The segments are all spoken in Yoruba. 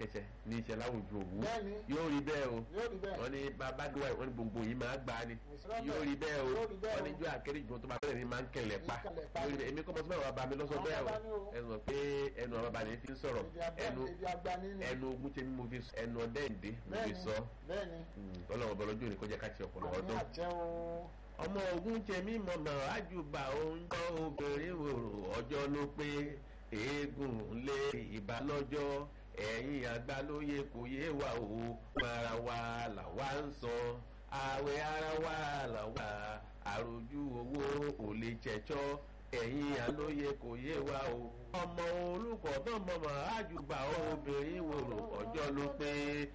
iṣẹ́ ní iṣẹ́ láwùjọ òwú Bẹ́ẹ̀ni. yóò rí bẹ́ẹ̀ o yóò rí bẹ́ẹ̀. wọ́n ní bàbá dúwà wọ́n ní gbogbo yìí máa gbà á ni Ìsirọ́bẹ̀. yóò rí bẹ́ẹ̀ o Yóò rí bẹ́ẹ̀ wọ́n ní o. jọ àkérè ìgbọ́n tó bá bẹ̀rẹ̀ ni máa ń kẹlẹ̀ pa Ìkẹlẹ̀ pa. yóò rí bẹ́ẹ̀ èmi kọ́ mọ́ sí báwa bá mi lọ́sọ̀ Àwọn bẹ́ẹ̀ o bàbá ni o. ẹnu pé ẹnu àwọn bàbá mi fi ń sọ̀rọ̀ Èdè àgbà- ẹnu èdè àgbàní ni. ẹnu ogun tèmi mo fi sọ ẹnu ọdẹ ìdè mo fi Bẹ́ẹ̀ni, sọ bẹ́ẹ̀ni. ọlọ́run ọbọ̀ lọ́jọ́ òní kó jẹ́ ká ti ọ̀pọ̀lọpọ̀ àmì ọdún àjẹ́ o. ọmọ ogun tèmi mọ̀mọ́ àjùbà oúnjẹ obìnrin wòrò ọjọ́ ló pé eégún lé ìbálọ́jọ́ ẹ̀yìn àgbà lóye kò yé wa o ara wa làwa ń sọ àwẹ̀ ara wa làwa àròjù owó ò lè jẹjọ́ ẹ̀yìn àlóye kò yé wa o ọmọ olùkọ́ tó mọ̀mọ́ àjùbà obìnrin wòrò ọjọ́ ló pé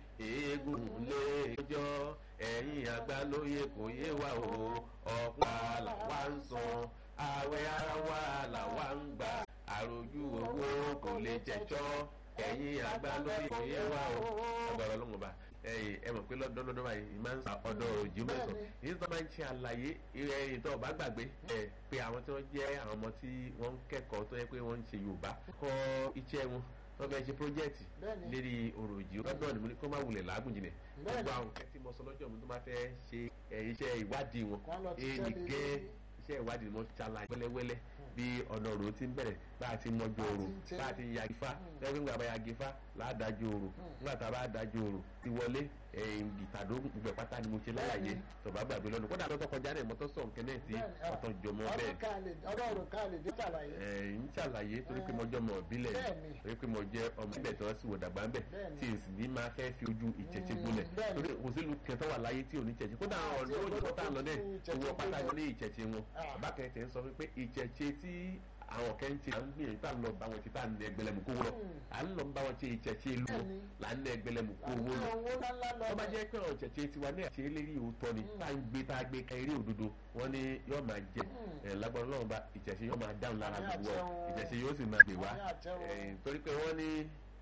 eégún lé ìjọ́ ẹ̀yìn àgbà lóye kò yé wa o ọ̀pá làwa ń san àwẹ̀ ara wa làwa ń gbà àròjù owó kò lè jẹjọ́ ẹ̀yìn àgbà lóye kò yé wa o agbára ọlọ́run ọba ẹ̀yìn ẹ mọ̀ pé lọ́dọọdún báyìí ìmọ̀ ń sa ọ̀dọ̀ òjì mẹ́sàn yìí tó máa ń ṣe àlàyé ẹ̀yìn tó bá gbàgbé ẹ̀ pé àwọn tí wọ́n jẹ́ àwọn ọmọ tí wọ́n ń kẹ́kọ̀ọ́ tó yẹ pé wọ́n ń ṣe Yorùbá kọ́ iṣẹ́ wọn wọ́n fẹ́ ṣe pírójẹ́ẹ̀tì Bẹ́ẹ̀ni. lérí ọ̀rọ̀ òjì lọ́dọ̀ ni mo ní kó má wulẹ̀ làágùn jìnà Bẹ́ẹ̀ni. gbogbo àwọn kẹ́ tí mo sọ lọ́jọ́ mi tó máa fẹ́ ṣe ẹ̀, iṣẹ́ ìwádìí wọn Kán lọ ti ẹnì tẹ́lẹ̀ gẹ́ lórí. iṣẹ́ ìwádìí wọn ṣàlàyé wẹ́lẹ́wẹ́lẹ́ bí ọ̀nà òrò ti ń bẹ̀rẹ̀ bá a ti mọjú òrò ti ń tẹ́. bá a ti yagi fa lẹ́yìn nígbà bá yagi fa láàdájú òrò nígbà tá a bá dájú òrò ti wọlé ìtàdó gbogbo ẹ̀ pátá ni mo ṣe láyàyé tọ̀bá gbàgbé lọ́nu kódà lọ́tọ̀ kọjá náà mọ́tò sọ̀ nkẹ́ náà tí ọ̀tọ̀ jọmọ bẹ́ẹ̀ ọdún kan lè ọdún ọdún kan lè dé ṣàlàyé. ẹ̀ ń ṣàlàyé torí pé mo jẹ́ ọmọ ìbílẹ̀ Bẹ́ẹ̀ni. torí pé mo jẹ́ ọmọ ìbílẹ̀ tí wọ́n sì wò dàgbà ń bẹ̀ Bẹ́ẹ̀ni. tí n sì ní máa fẹ́ fi ojú ìṣẹ̀ṣẹ̀ gbolẹ̀ bẹ́ẹ̀ni. torí kò sí ìlú kẹtọ́ wà láyé tí ò ní ìṣẹ̀ṣẹ̀ kódà àwọn Àti ọ̀dọ́ òyìnbó ògbódò tá à ń lọ dẹ̀ tó owó ìṣẹ̀ṣẹ̀ pátá gbolẹ̀. ní ìṣẹ̀ṣẹ̀ wọn Ah. bàbá kẹ̀kẹ́ ń sọ pé ìṣẹ̀ṣẹ̀ tí àwọn kẹ́ ń ṣe à ń gbìyànjú tá à ń lọ bá wọn ti tá à ń nẹ ẹgbẹ̀lẹ́mù kó wọ́n à ń lọ bá wọn ṣe ìṣẹ̀ṣẹ̀ ìlú wọn Bẹ́ẹ̀ni. là ń nẹ ẹgbẹ̀lẹ́mù kó àwọn wọ́n lọ owó ńláńlá lọ. tó bá jẹ́ pé ọ̀rọ̀ ìṣẹ̀ṣẹ̀ tiwa ní àti eléyìí òótọ́ ni tá à ń gbé tá a gbé ka eré òdodo wọn ni yóò máa jẹ ẹ̀ lágbára Ọlọ́run bá ìṣẹ̀ṣẹ̀ yóò máa dáhùn lára Àmì gbogbo àṣẹ ọ o. ìṣẹ̀ṣẹ̀ yóò sì máa gbè wá Àmì àṣẹ o. ẹ̀ torí pé wọ́n ní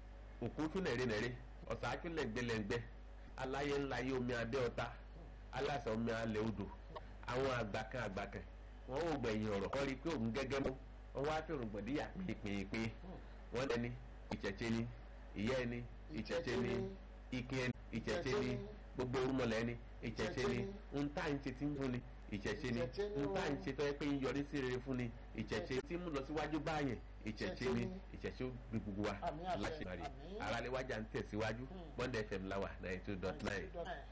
òkú tún nẹ̀rẹ́ nẹ̀rẹ́ ọ̀sà tún lẹ̀ngbẹ̀lẹ̀ngbẹ̀ aláyé ńlá yé omi abẹ́ ọ̀tá aláṣẹ omi alẹ́ odò àwọn àgbàkan àgbàkan wọn ò gbẹ̀yìn ọ̀rọ̀ wọ́n rí i pé òun gẹ́gẹ́ mọ́ wọ́n wá fẹ́ràn gbọ̀díyà pínpín wọ́n lẹ́ni ìṣẹ̀ṣẹ̀ ni ìyá ẹni ìṣẹ̀ṣẹ̀ ni ike ẹni ìṣẹ̀ṣẹ̀ ni gbogbo orúmọlẹ̀ ẹni ìṣẹ̀ṣẹ̀ ni ń tá ń ṣe tí ń fún ni ìṣẹ̀ṣẹ̀ ni Ìṣẹ̀ṣẹ̀ ni ń tá ń o. ṣe tó yẹ pé ń yọrí sí rere fún ni ìṣẹ̀ṣẹ̀ tí ń mú lọ síwájú báyẹn ìṣẹ̀ṣẹ̀ ni ìṣẹ̀ṣẹ̀ ó gbé gbogbo wa Àmín àṣẹ, láṣẹ̀márì àmín. aráléwájà ń tẹ̀síwájú bond fm láwà ninety two dot nine.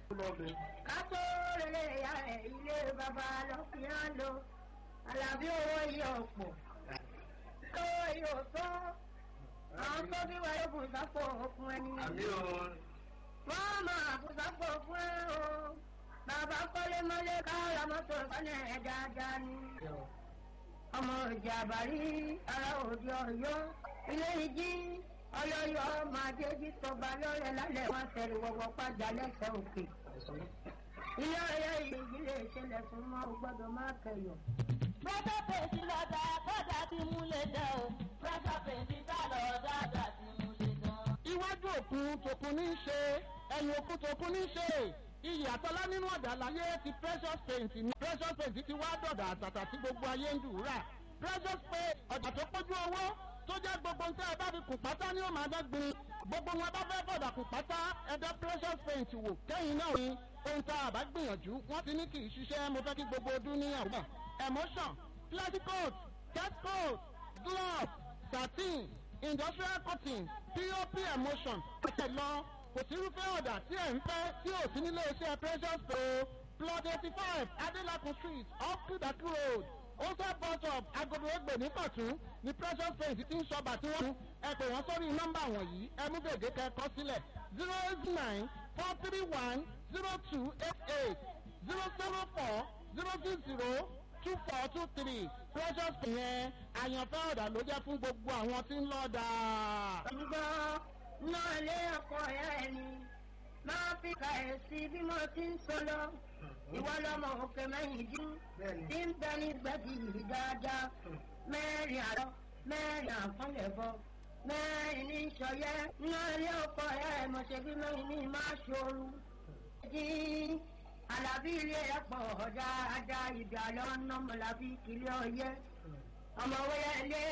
kátó rere ya ẹ̀ ilé bàbá lọ fi hàn lọ alábí owó iye ọ̀pọ̀ owó iye ọ̀tọ́ àwọn tó bí wáyé kò sápò fún ẹni wọ́n máa kò sápò fún ẹ o bàbá kọ́lé mọ́lé káàrà mọ́tò sánẹ̀ ẹ̀ dáadáa ni ọmọ ìjà àbárí ara òde ọ̀yọ́ ilé ìjì ọlọ́yọ́ máa déjì tọba lọ́rẹ̀ lálẹ́ wọn fẹ́rẹ̀ wọ́wọ́ pàjá lẹ́sẹ̀ òkè ilé ọ̀yọ́ ìdílé ìṣẹ̀lẹ̀ fún mọ́ ò gbọ́dọ̀ má kẹyọ̀. Pressure paint lọ́dà kọ́dà ti múlẹ̀ dán o. Pressure paint tá lọ́dà dà ti múlẹ̀ dán. iwájú òkun tòkun ní í ṣe ẹ̀yìn òkun tòkun ní í ṣe iyì àtọ́lá nínú ọ̀dà láyé ti precious paint ní precious paint ti wá dọ̀dà àtàtà tí gbogbo ayé ń dùúrà precious paint ọ̀dà tó pójú owó tó jẹ́ gbogbo ń tẹ́ ẹ bá fi kùn pátá ní ó máa dẹ́gbin gbogbo wọn bá fẹ́ bọ̀dà kùn pátá ẹ̀dá precious paint wò kẹ́yìn náà ni ohun tá a bá gbìyànjú wọ́n ti ní kì í ṣiṣẹ́ mo fẹ́ kí gbogbo ọdún ní àwùjọ emotion plastic coat cat coat glove satin industrial cotton pop emotion àti lọ kò sí irúfẹ́ ọ̀dà tí ẹ̀ ń fẹ́ tí ò sí nílé iṣẹ́ precious pro plot eighty five adelakun street off kudaki road ose bus stop agodo egbe ní kọ̀tún ní precious paint tí ń sọba tí wọ́n ẹ pè wọ́n sórí nọ́mbà wọ̀nyí ẹ mú gègé kẹ́kọ́ sílẹ̀ zero eight nine four three one zero two eight eight zero seven four zero six zero two four two three precious paint yẹn àyànfẹ́ ọ̀dà ló jẹ́ fún gbogbo àwọn tí ń lọ́ọ́ dáa. gbọ́ náà lé ọkọ̀ ẹ̀ ẹni máa fi ka ẹ̀ sí bí mo ti ń sọ lọ ìwọ lọmọ òkè mẹ́yìn dín tí ń bẹ ní gbẹ́dì yìí dáadáa mẹ́rin àlọ́ mẹ́rin àfọ́lẹ̀bọ mẹ́rin ní sọyẹ́ náà lé ọkọ̀ ẹ̀ mo ṣe bí mẹ́rin ní máa ṣòro dín alábí ilé ẹ̀ pọ̀ dáadáa ìgbà lọ́nà mọ̀lábí kìlẹ̀ ọyẹ́ ọmọ wẹ́yẹ ilé